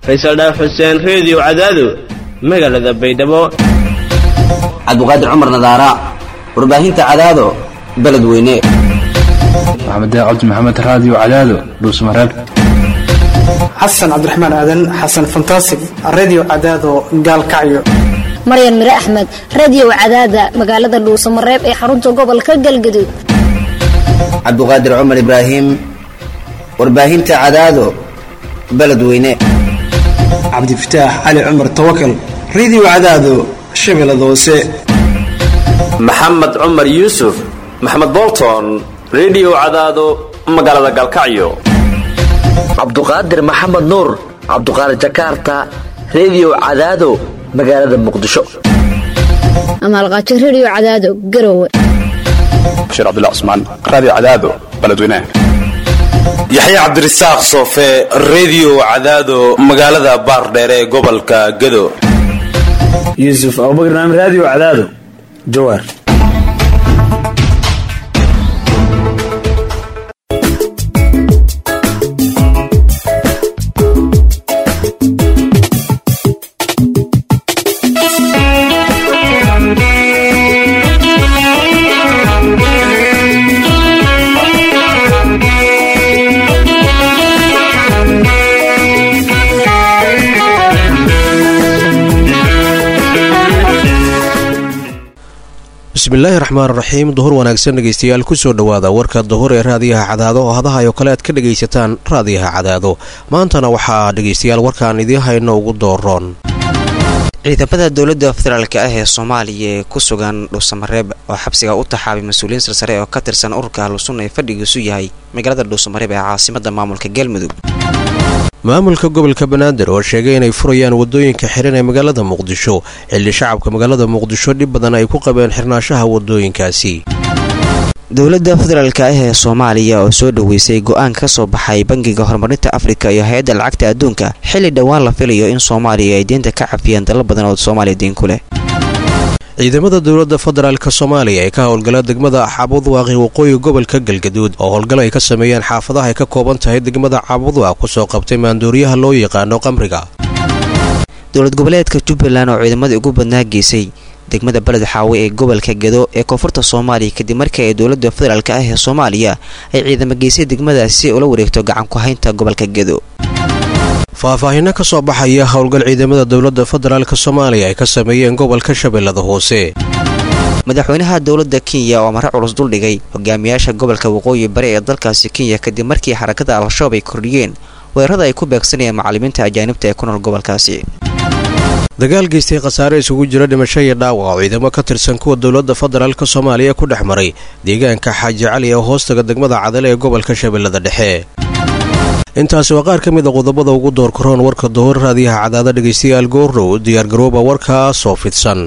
faysal dhaar xuseen reediyo cadaado magaalada baydhabo cabdiqaadir cumar nadaara warbaahinta cadaado beledweyne maxamed cabdi maxamed raadiyo cadaado dhuusmareeb xasan cabdiraxmaan aadan xasan fantasig redio cadaado gaalkacyo maryan mire axmed reediyo cadaada magaalada dhuusamareeb ee xarunta gobolka galgaduud cabdiqaadir cumar ibraahim warbaahinta cadaado beledweyne cabdifataax cali cumar tawakal redio cadaado shabeellada hoose maxamed cumar yuusuf maxamed bolton redio cadaado magaalada galkacyo cabduqaadir maxamed nuur cabduqaadir jakarta reediyo cadaado magaalada muqdisho amaalqaajo reediyo cadaado garowe bashiir cabdullah cusmaan raadiyo cadaado beledweynaha yaxya cabdirasaaq soofe reediyo cadaado magaalada baardheere ee gobolka gado yuusuf abubakar naam raadiyo cadaado jawaar bismillaahi raxmaan raxiim duhur wanaagsan dhegeystayaal kusoo dhowaada warka duhur ee raadiyaha cadaado oo hadaha oo kale aad ka dhegaysataan raadiyaha cadaado maantana waxaa dhegaystayaal warkaan idiin hayno ugu dooroon ciidamada dowladda federaalk ah ee soomaaliya ee ku sugan dhuusamareeb oo xabsiga u taxaabay mas-uuliyiin sarsare oo ka tirsan ururka ahlusunna ee fadhigiisu yahay magaalada dhuusamareeb ee caasimada maamulka galmudug maamulka gobolka banaadir oo sheegay inay furayaan wadooyinka xiran ee magaalada muqdisho xilli shacabka magaalada muqdisho dhib badan ay ku qabeen xirnaashaha wadooyinkaasi dowladda federaalk ah ee soomaaliya oo soo dhoweysay go-aan ka soo baxay bangiga horumarinta afrika iyo hay-adda lacagta adduunka xilli dhowaan la filayo in soomaaliya ay deynta ka cafiyaan dalal badan oo soomaaliya diin ku leh ciidamada dowladda federaalk soomaaliya ee ka howlgala degmada cabudwaaqi waqooyi gobolka galgaduud oo howlgal ay ka sameeyeen xaafadaha ay ka kooban tahay degmada cabudwaaq kusoo qabtay maandooriyaha loo yaqaano qamriga dowlad goboleedka jubbaland oo ciidamadii ugu badnaa geysay degmada beled xaawe ee gobolka gedo ee koonfurta soomaaliya kadib markii ay dowladda federaalk ah ee soomaaliya ay ciidamo geysay degmadaasi si ula wareegto gacan ku haynta gobolka gedo faahfaahinno ka soo baxaya howlgal ciidamada dowladda federaalk soomaaliya ay ka sameeyeen gobolka shabeellada hoose madaxweynaha dowladda kenya oo mare culus duldhigay hogaamiyaasha gobolka waqooyi bari ee dalkaasi kenya kadib markii xarakada al-shabaab ay kordhiyeen weerarada ay ku beegsanayeen macallimiinta ajaanibta ee ku nool gobolkaasi dagaal geystay khasaare isugu jira dhimasho iyo dhaawac oo ciidamo ka tirsan kuwa dowladda federaalk soomaaliya ku dhex maray deegaanka xaaji cali ee hoostaga degmada cadale ee gobolka shabeellada dhexe intaasi waa qaar ka mid a qodobada ugu door karoon warka duhur raadiyaha cadaada dhegaystayaal goordhow diyaargarooba warkaasoo fidsan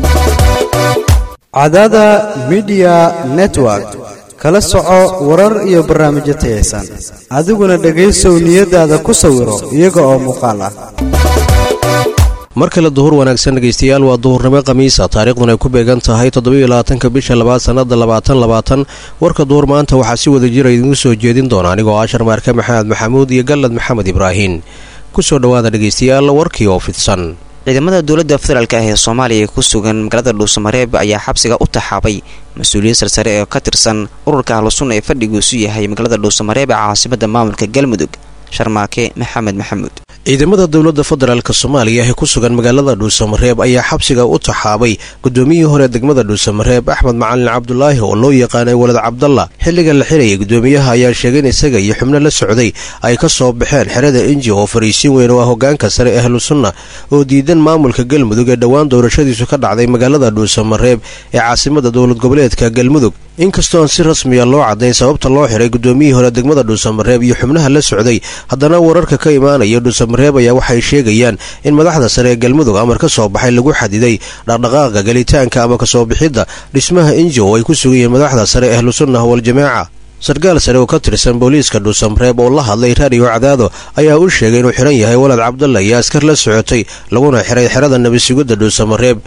cadaada midiya network kala soco warar iyo barnaamijyo tayaysan adiguna dhegaysow niyadaada ku sawiro iyaga oo muuqaal ah mar kale duhur wanaagsan dhegaystayaal waa duhurnimo khamiisa taariikhduna ay ku beegan tahay toddobaiylabaatanka bisha labaad sannada labaatan labaatan warka duhur maanta waxaa si wada jira idiinku soo jeedin doona anigoo ashar maarke maxamed maxamuud iyo gallad maxamed ibraahin kusoo dhowaada dhegaystayaal warkii oo fidsan ciidamada dowladda federaalk ah ee soomaaliya ee ku sugan magaalada dhuusamareeb ayaa xabsiga u taxaabay mas-uuliyiin sarsare oo ka tirsan ururka ahlusunna ee fadhigiisu yahay magaalada dhuusamareeb ee caasimada maamulka galmudug sharmaake maxamed maxamuud ciidamada dowladda federaalk soomaaliya ee ku sugan magaalada dhuusamareeb ayaa xabsiga u taxaabay gudoomiyihii hore degmada dhuusamareeb axmed macalin cabdulaahi oo loo yaqaanay walad cabdalla xilliga la xirayay gudoomiyaha ayaa sheegay in isaga iyo xubno la socday ay ka soo baxeen xerada inji oo fariisin weyn oo ah hogaanka sare ee ahlusunna oo diidan maamulka galmudug ee dhowaan doorashadiisu ka dhacday magaalada dhuusamareeb ee caasimada dowlad goboleedka galmudug inkastoo aan si rasmiya loo caddayn sababta loo xiray gudoomiyihii hore degmada dhuusamareeb iyo xubnaha la socday haddana wararka ka imaanaya dhuusamareeb ayaa waxay sheegayaan in madaxda sare ee galmudug amar ka soo baxay lagu xadiday dhaqdhaqaaqa gelitaanka ama kasoo bixidda dhismaha inji oo ay ku sugan yihiin madaxda sare ee ahlusunnah waljamaaca sarkaal sare oo ka tirsan booliiska dhuusamareeb oo la hadlay raadiyo cadaado ayaa u sheegay inuu xihan yahay walad cabdalla iyo askar la socotay laguna xiray xerada nabisugidda dhuusamareeb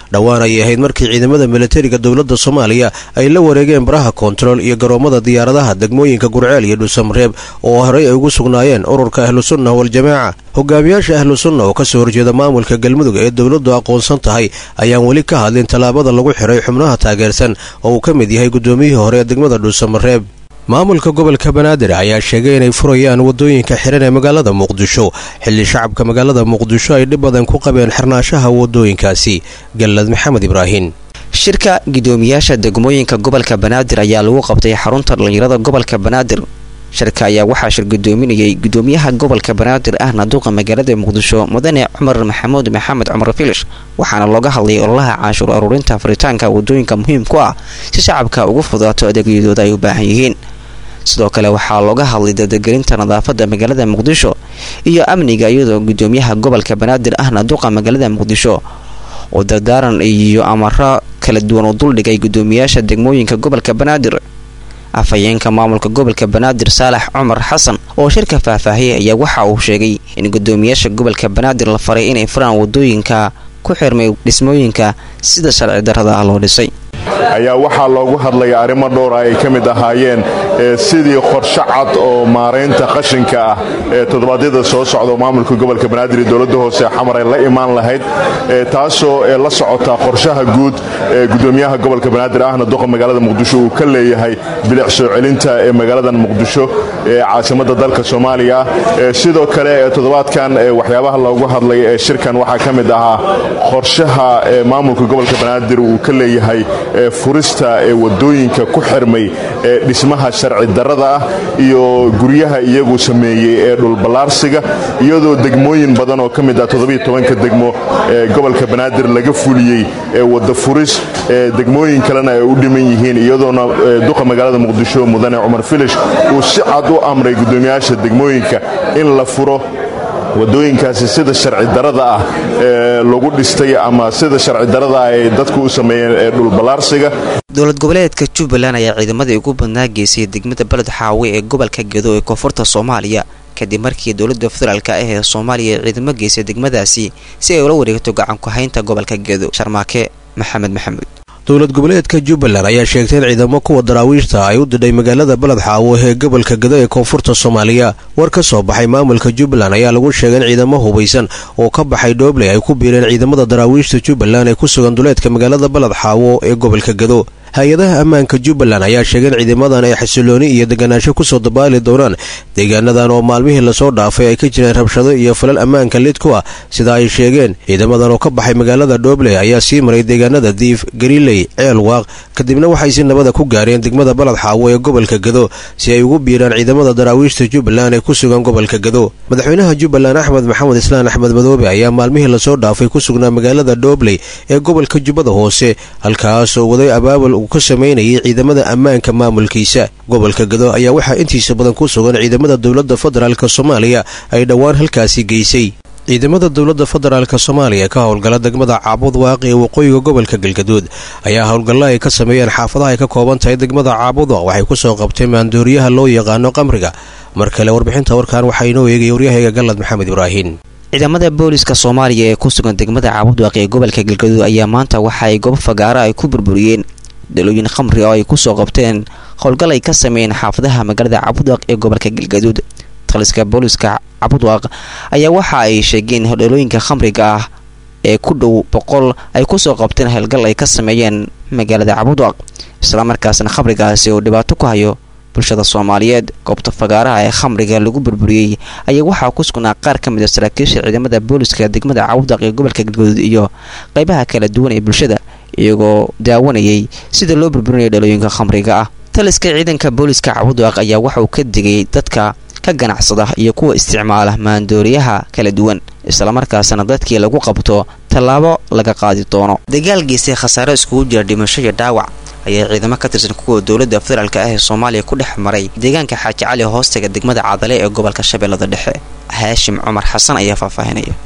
dhowaan ay ahayd markii ciidamada militariga dowladda soomaaliya ay la wareegeen baraha koontarool iyo garoomada diyaaradaha degmooyinka gurceel iyo dhuusamareeb oo horey ay ugu sugnaayeen ururka ahlusunna waljamaaca hogaamiyaasha ahlusunna oo kasoo horjeeda maamulka galmudug ee dowladdu aqoonsan tahay ayaan weli ka hadlin tallaabada lagu xiray xubnaha taageersan oo uu ka mid yahay guddoomiyihii hore ee degmada dhuusamareeb maamulka gobolka banaadir ayaa sheegay inay furayaan waddooyinka xiran ee magaalada muqdisho xilli shacabka magaalada muqdisho ay dhib badan ku qabeen xirnaashaha waddooyinkaasi gallad maxamed ibraahin shirka gudoomiyaasha degmooyinka gobolka banaadir ayaa lagu qabtay xarunta dhallinyarada gobolka banaadir shirka ayaa waxaa shir gudoominayay gudoomiyaha gobolka banaadir ahna duqa magaalada muqdisho mudane cumar maxamuud maxamed cumar filish waxaana looga hadlayay ololaha canshuur aruurinta furitaanka wadooyinka muhiim ku ah si shacabka ugu fudaato adeegyadooda ay u baahan yihiin sidoo kale waxaa looga hadlay dardagelinta nadaafada magaalada muqdisho iyo amniga iyadoo gudoomiyaha gobolka banaadir ahna duqa magaalada muqdisho oo dardaaran iyo amaro kala duwan u duldhigay gudoomiyaasha degmooyinka gobolka banaadir afhayeenka maamulka gobolka banaadir saalax cumar xasan oo shirka faahfaahiyay ayaa waxa uu sheegay in gudoomiyaasha gobolka banaadir la faray inay furaan wadooyinka ku xirmay dhismooyinka sida sharci darrada ah loo dhisay ayaa waxaa loogu hadlaya arrimo dhowra ay ka mid ahaayeen sidii qorshe cad oo maaraynta qashinka ah ee toddobaadyada soo socda maamulka gobolka banaadir iyo dowladda hoose xamar ay la imaan lahayd taasoo la socota qorshaha guud ee gudoomiyaha gobolka banaadir ahna duqa magaalada muqdisho uu ka leeyahay bilic soo celinta ee magaaladan muqdisho ee caasimadda dalka soomaaliya sidoo kale toddobaadkan waxyaabaha loogu hadlay ee shirkan waxaa ka mid ahaa qorshaha maamulka gobolka banaadir uu ka leeyahay furista ee wadooyinka ku xirmay ee dhismaha sharci darrada ah iyo guryaha iyagu sameeyey ee dhulballaarsiga iyadoo degmooyin badan oo ka mid ah todobiyotobanka degmo ee gobolka banaadir laga fuliyey ee wadda furis ee degmooyin kalena ay u dhiman yihiin iyadoona duqa magaalada muqdisho mudane cumar filish uu si cad u amray guddoomiyaasha degmooyinka in la furo wadooyinkaasi sida sharci darada ah ee lagu dhistay ama sida sharci darada ah ay dadku u sameeyeen ee dhulballaarsiga dowlad goboleedka jubbaland ayaa ciidamadii ugu badnaa geysay degmada beled xaawe ee gobolka gedo ee koonfurta soomaaliya kadib markii dowladda federaalk ah ee soomaaliya ay ciidamo geysay degmadaasi si ay ula wareegto gacanku haynta gobolka gedo sharmaake maxamed maxamuud dowlad goboleedka jubbaland ayaa sheegtay in ciidamo kuwa daraawiishta ay u didhay magaalada beled xaawo ee gobolka gado ee koonfurta soomaaliya war ka soo baxay maamulka jubbaland ayaa lagu sheegay in ciidamo hubaysan oo ka baxay dhoobley ay ku biireen ciidamada daraawiishta jubbaland ee ku sugan duleedka magaalada beled xaawo ee gobolka gado hay-adaha ammaanka jubbaland ayaa sheegay in ciidamadan ay xasilooni iyo deganaansho kusoo dabaali doonaan deegaanadan oo maalmihii lasoo dhaafay ay ka jireen rabshado iyo falal ammaanka lid ku ah sida ay sheegeen ciidamadan oo ka baxay magaalada dhoobley ayaa sii maray deegaanada diif gariley ceel waaq kadibna waxay si nabada ku gaareen degmada balad xaawo ee gobolka gado si ay ugu biiraan ciidamada daraawiishta jubbaland ee ku sugan gobolka gado madaxweynaha jubbaland axmed maxamed islaan axmed madoobe ayaa maalmihii lasoo dhaafay ku sugnaa magaalada dhoobley ee gobolka jubbada hoose halkaasoo waday abaabul uu ka samaynayay ciidamada ammaanka maamulkiisa gobolka gado ayaa waxaa intiisa badan ku sugan ciidamada dowladda federaalk soomaaliya ay dhowaan halkaasi geysay ciidamada dowladda federaalk soomaaliya ka howlgala degmada caabud waaqi ee waqooyiga gobolka galgaduud ayaa howlgalla ay ka sameeyeen xaafadaha ay ka kooban tahay degmada caabuda waxay kusoo qabteen maandooriyaha loo yaqaano qamriga mar kale warbixinta warkan waxaa inoo eegaya waryahayga gallad maxamed ibraahin ciidamada booliska soomaaliya ee ku sugan degmada caabud waaqi ee gobolka galgaduud ayaa maanta waxa ay goobo fagaara ay ku burburiyeen dalooyin khamri oo ay kusoo qabteen howlgal ay ka sameeyeen xaafadaha magaalada cabudwaaq ee gobolka galgaduud taliska booliska cabudwaaq ayaa waxa ay sheegeen dhalooyinka khamriga ah ee ku dhow boqol ay kusoo qabteen howlgal ay ka sameeyeen magaalada cabudwaaq islamarkaasna khamrigaasi uu dhibaato ku hayo bulshada soomaaliyeed goobta fagaaraha ee khamriga lagu burburiyey ayaa waxaa ku sugnaa qaar ka mid a saraakiisha ciidamada booliska degmada cabudwaaq ee gobolka galgaduud iyo qeybaha kala duwan ee bulshada iyagoo daawanayay sida loo burburinayo dhalooyinka khamriga ah taliska ciidanka booliska cabudwaaq ayaa waxauu ka digay dadka ka ganacsada iyo kuwa isticmaala maandooriyaha kala duwan islamarkaasna dadkii lagu qabto tallaabo laga qaadi doono dagaal geystay khasaare iskugu jira dhimasho iyo dhaawac ayaa ciidamo ka tirsan kuwa dowladda federaalk ah ee soomaaliya ku dhex maray deegaanka xaaji cali hoostaga degmada cadale ee gobolka shabeellada dhexe haashim cumar xasan ayaa faahfaahinaya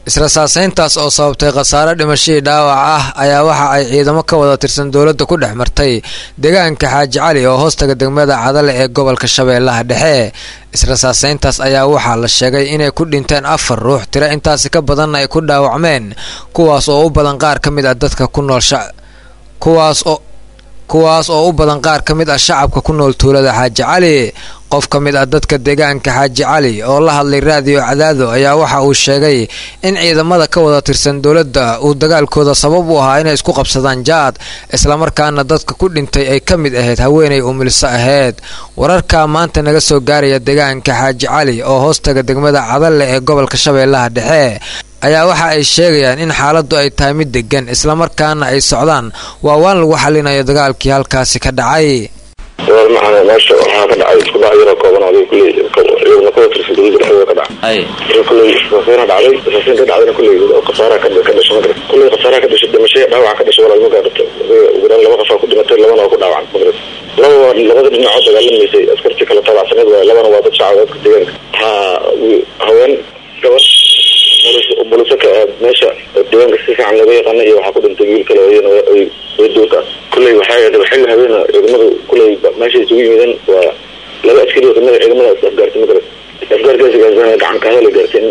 israsaasayntaas oo sababtay khasaare dhimashadii dhaawac ah ayaa waxa ay ciidamo ka wada tirsan dowladda ku dhex martay deegaanka xaaji cali oo hoostaga degmada cadale ee gobolka shabeellaha dhexe israsaasayntaas ayaa waxaa la sheegay inay ku dhinteen afar ruux tiro intaasi ka badanna ay ku dhaawacmeen kuwaas oo u badan qaar ka mid ah dadka ku nool kuwaas oo kuwaas oo u badan qaar ka mid ah shacabka ku nool tuulada xaaji cali qof ka mid ah dadka deegaanka xaaji cali oo la hadlay raadiyo cadaado ayaa waxa uu sheegay in ciidamada ka wada tirsan dowladda uu dagaalkooda sabab u ahaa inay isku qabsadaan jaad islamarkaana dadka ku dhintay ay ka mid ahayd haweenay umiliso ahayd wararka maanta naga soo gaaraya deegaanka xaaji cali oo hoostaga degmada cadalle ee gobolka shabeellaha dhexe ayaa waxa ay sheegayaan in xaaladdu ay tahay mid degan islamarkaana ay socdaan waa waan lagu xalinayo dagaalkii halkaasi ka dhacay macana meesha waxaa ka dhacay isku dhac yaroo kooban oo kuley ciidamo ka tirsan dowladda dhexdooda ka dhacay kuley rasaasina dhacday rasaasiin ka dhacdayna kuley khasaaraha ka dhashay madrid kuley khasaaraha ka dhashay dhimashay dhaawaca ka dhashay walaalma gaarata ugu dhan laba qofaa ku dhimatay labana waa ku dhaawacan madrid lababa labada dhinacoo dagaalamaysay askartii kala taabacsaneed waay labana waa dad shacab dadka deegaanka ha haween gabadh buliso ka aad meesha deegaanka si fiican looga yaqaana iyo waxaa ku dhintay wiil kale ay duurka kulley waxay ahayd xilli habeena ciidamadu kulley meesha isugu yimideen waa laba askari oo kamid a ciidamada is afgaartay magarat afgaarkaasi gaarsan gacan ka hadala gaartay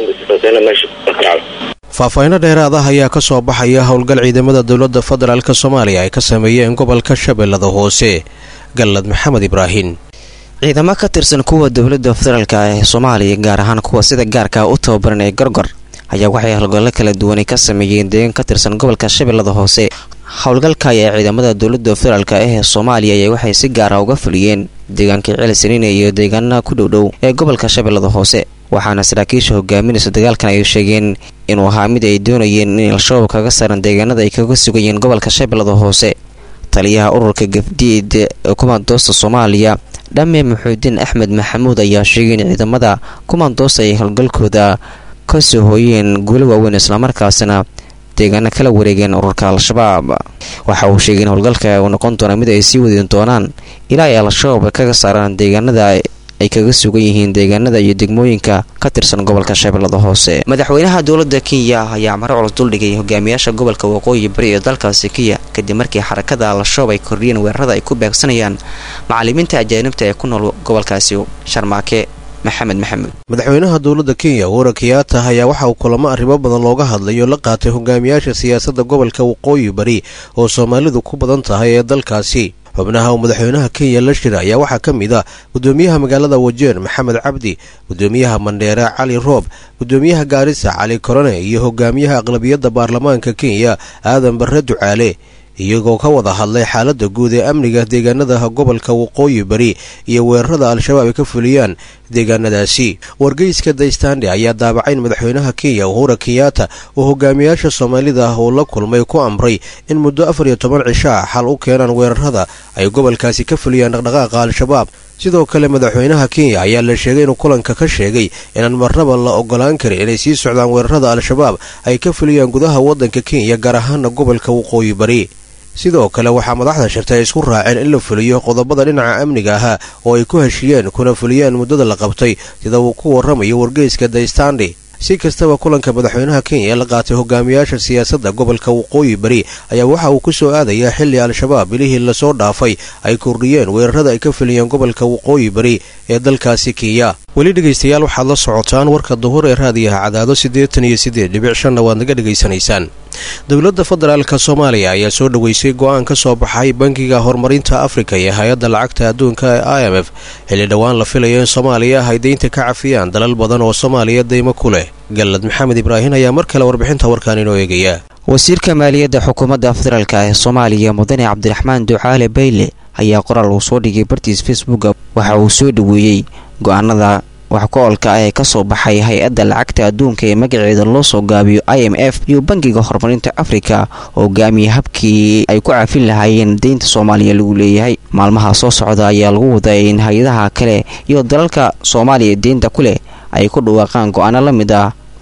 in meesha ka dhacday faahfaahinno dheeraad ah ayaa ka soo baxaya howlgal ciidamada dowladda federaalk soomaaliya ay ka sameeyeen gobolka shabeellada hoose gallad maxamed ibraahin ciidamo ka tirsan kuwa dowladda federaalka ee soomaaliya gaar ahaan kuwa sida gaarka u tababaran ee gorgor ayaa waxay howlgallo kala duwanay ka sameeyeen deegaan ka tirsan gobolka shabeellada hoose howlgalka ayaa ciidamada dowladda federaalk ee soomaaliya ayaa waxay si gaara uga fuliyeen deegaankii celisaniine iyo deegaanaha ku dhowdhow ee gobolka shabeellada hoose waxaana saraakiisha hogaaminaysa dagaalkan ay sheegeen inuu ahaa mid ay doonayeen in al-shabaab kaga saaran deegaanada ay kaga sugayeen gobolka shabeellada hoose taliyaha ururka gafdiid ee kumaandoosta soomaaliya dhamme maxuudiin axmed maxamuud ayaa sheegay in ciidamada kumaandoosta ay howlgalkooda ka soo hooyeen guulo waaweyn islamarkaasna deegaano kala wareegeen ururka al-shabaab waxa uu sheegay in howlgalka uu noqon doona mid ay sii wadin doonaan ilaa ay al-shabaab kaga saaraan deegaanada ay kaga sugan yihiin deegaanada iyo degmooyinka ka tirsan gobolka shabeellada hoose madaxweynaha dowladda kenya ayaa mare culus duldhigay hogaamiyaasha gobolka waqooyi bari ee dalkaasi kenya kadib markii xarakada al-shabaab ay kordhiyeen weerarada ay ku beegsanayaan macalimiinta ajaanibta ee ku nool gobolkaasi sharmaake maxamed maxamuud madaxweynaha dowladda kenya uhura kenyatta ayaa waxa uu kulamo arrimo badan looga hadlay oo la qaatay hogaamiyaasha siyaasadda gobolka waqooyi bari oo soomaalidu ku badan tahay ee dalkaasi xubnaha uu madaxweynaha kenya la shira ayaa waxaa ka mid ah gudoomiyaha magaalada wajeer maxamed cabdi gudoomiyaha mandheere cali roob gudoomiyaha gaarisa cali korone iyo hogaamiyaha aqlabiyadda baarlamaanka kenya aadan barre ducaale iyagoo ka wada hadlay xaaladda guud ee amniga deegaanada gobolka waqooyi bari iyo weerarada al-shabaab ay ka fuliyaan deegaanadaasi wargeyska daystande ayaa daabacay in madaxweynaha kenya uhura kenyatta oo hogaamiyaasha soomaalida ah uu la kulmay ku amray in muddo afar iyo toban cisho ah xal u keenaan weerarada ay gobolkaasi ka fuliyaan dhaqdhaqaaqa al-shabaab sidoo kale madaxweynaha kenya ayaa la sheegay inuu kulanka ka sheegay inaan marnaba la ogolaan karin inay sii socdaan weerarada al-shabaab ay ka fuliyaan gudaha waddanka kenya gaar ahaana gobolka waqooyi bari sidoo kale waxaa madaxda shirtay ay isku raaceen in la fuliyo qodobada dhinaca amniga ahaa oo ay ku heshiiyeen kuna fuliyaan muddada la qabtay sida uu ku warramayo wargeyska daystandi si kastaba kulanka madaxweynaha kenya ee la qaatay hogaamiyaasha siyaasadda gobolka waqooyi bari ayaa waxa uu ku soo aadayaa xilli al-shabaab bilihii lasoo dhaafay ay kordhiyeen weerarada ay ka fuliyeen gobolka waqooyi bari ee dalkaasi kenya weli dhegaystayaal waxaad la socotaan warka duhur ee raadiyaha cadaado siddeetan iyo siddeed dhibic shanna waad naga dhegaysanaysaan dowladda federaalka soomaaliya ayaa soo dhoweysay go-aan ka soo baxay bankiga horumarinta afrika iyo hay-adda lacagta adduunka ee i m f xilli dhowaan la filayo in soomaaliya ay deynta ka cafiyaan dalal badan oo soomaaliya deymo ku leh gallad maxamed ibraahin ayaa mar kale warbixinta warkaan inoo eegaya wasiirka maaliyadda xukuumadda federaalk ee soomaaliya mudane cabdiraxmaan ducaale bayle ayaa qoraal uu soo dhigay bartiis facebooka waxa uu soo dhoweeyey go-aanada wax ku-oolka ah ee ka soo baxay hay-adda lacagta adduunka ee magaceeda loo soo gaabiyo i m f iyo bankiga horumarinta afrika oo hogaamiya habkii ay ku cafin lahaayeen deynta soomaaliya lagu leeyahay maalmaha soo socda ayaa lagu waday in hay-adaha kale iyo dalalka soomaaliya deynta ku leh ay ku dhawaaqaan go-aano la mid ah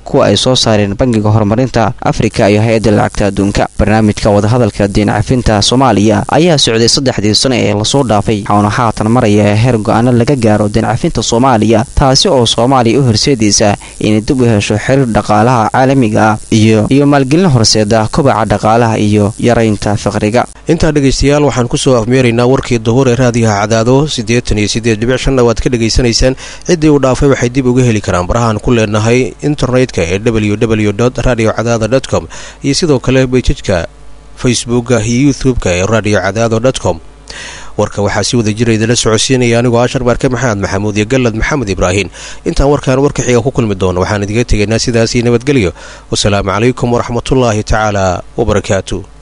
kuwa ay soo saareen bangiga horumarinta afrika iyo hay-adda lacagta adduunka barnaamijka wadahadalka diin cafinta soomaaliya ayaa socday saddexdii sano ee lasoo dhaafay waxauna haatan maraya heer go-aano laga gaaro diin cafinta soomaaliya taasi oo soomaaliya u horseedaysa inay dib u hesho xiriir dhaqaalaha caalamiga ah iyo iyo maalgelin horseeda kobaca dhaqaalaha iyo yaraynta faqriga intaa dhegaystayaal waxaan kusoo afmeeraynaa warkii duhur ee raadiyaha cadaado siddeetan iyo siddeed dhibic shanna waad ka dhegaysanaysaan ciddii uu dhaafay waxay dib uga heli karaan barahaan ku leenahay internetka ee w w dot radio cadaada dot com iyo sidoo kale bejajka facebooka iyo youtube-ka ee radio cadaado dot com warka waxaa si wada jira idinla socodsiinaya anigoo ashar baarke maxamed maxamuud iyo gallad maxamed ibraahin intaan warkaan warka xiga ku kulmi doono waxaan idiga tegaynaa sidaasii nabadgelyo wasalaamu calaykum waraxmatullaahi tacaala wabarakaatu